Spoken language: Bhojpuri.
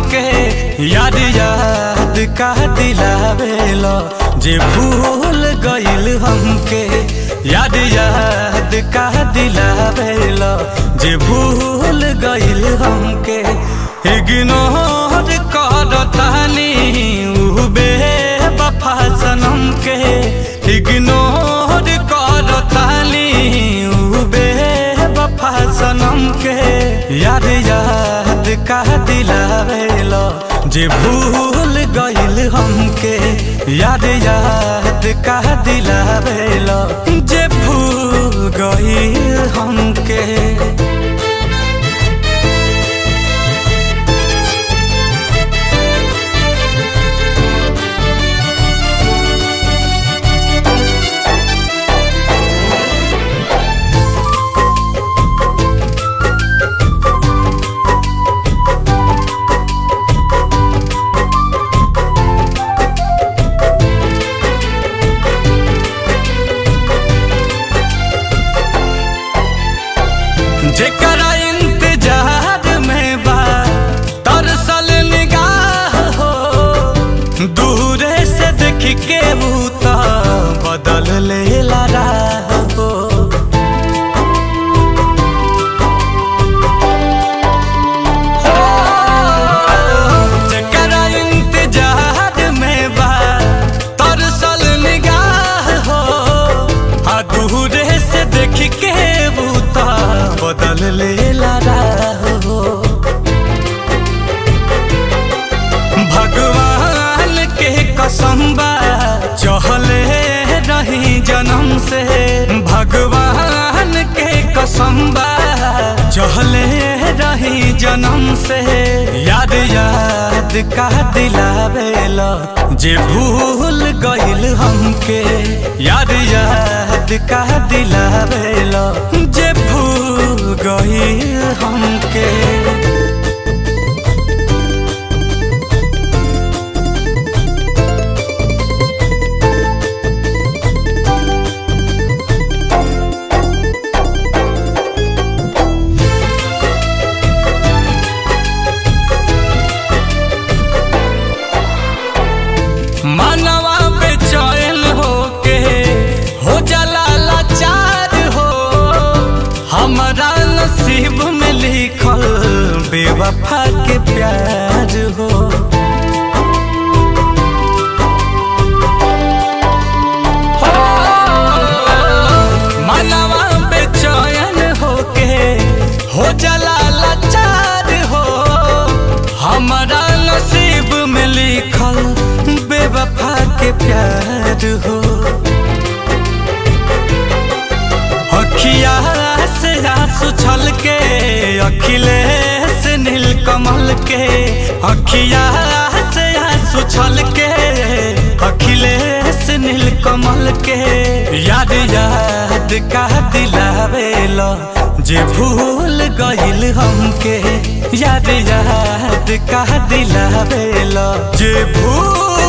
हमके याद याद का दिलावेलो जे भूल गइल हमके याद याद का दिलावेलो जे भूल गइल हमके इग्नोर करतानी उ बेवफा सनम के इग्नोर करतानी उ बेवफा सनम के याद याद का दिलावेलो जे भूल गइल हमके याद याद का दिलावेलो जे भूल गइल हमके जेकरा इंतजार में बा तरसल निगाह हो दूरे से देख के भूता बदल लेला राह हो जेकरा इंतजार में बा तरसल निगाह हो आ दूरे से देख के बूता बदल लेला राह हो भगवान के कसम बा चहले रही जन्म से भगवान के कसम बा चहले रही जन्म से याद याद का दिलावेला जे भूल गइल हमके याद याद का दिलावेला जे भूल गइल हमके मानवा बेचैन होके हो जाला लाचार हो हमारा नसीब में लिखल बेवफा के प्यार हो मानवा बेचैन होके हो जाला लाचार हो हमारा नसीब में लिखल बेवफा के प्यार हो अखिया से आंसू छल के अखिलेश नील कमल के अखिया से आंसू छल के अखिलेश नील कमल के याद याद का दिलावेला जे भूल गइल हमके याद याद का दिलावेला जे भूल